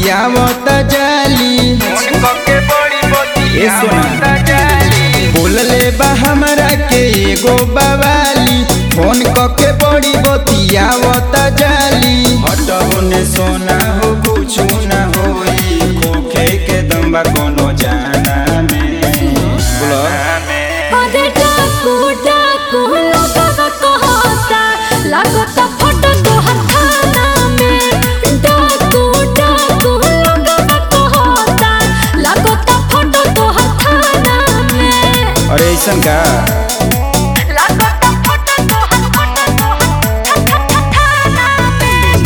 बतियावत जाली ए सोना बोलले बा हमरा के एगो बवाली फोन कके बड़ी बतियावत जाली हटबो ने सोना हो कुछ न होई खोखे के दम्बा कोनो जाना में बोलो अरे डाकू डाकू लोगवा कहता लागता फोटो तोहर थाना में डाकू डाकू लोगवा कहता लागता फोटो तोहर थाना में अरे ऐसन का लागता फोटो तोहर फोटो तोहर थाना में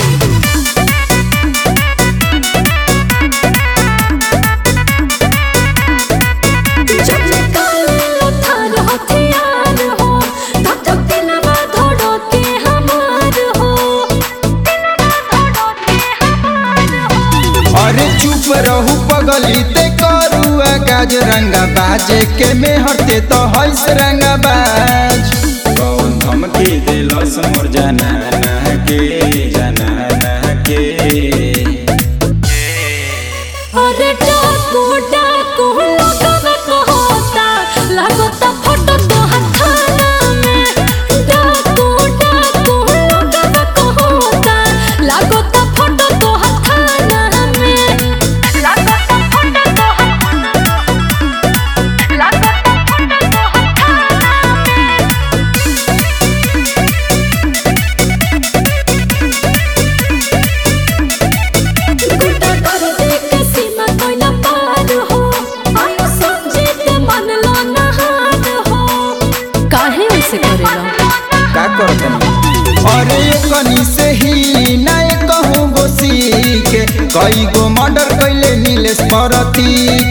जब निकालो थार हथियार हो तब तक दिलवा धड़ो के हमार हो दिलवा धड़ो के हमार हो अरे चुप रहू पगली ते करुआ गाज रंगा बाजे के में हटे तो हंस रंगा बाज कौन धमकी दिलस मोर जाना ना के जाना ना के अरे डाकू डाकू लोगवा कहता लागता फोटो तोहर थाना में डाकू डाकू लोगवा कहता लागता फोटो तोहर थाना में लागता फोटो तोहर लागता फोटो तोहर थाना में गुड्डा कर दे के सीमा कोई ना पार हो आयो समझे ते मन लो ना हार हो काहे ऐसे करेला का करत अरे कनी से ही ना कहूँ गो सीखे कई गो मर्डर कैले नीलेश परती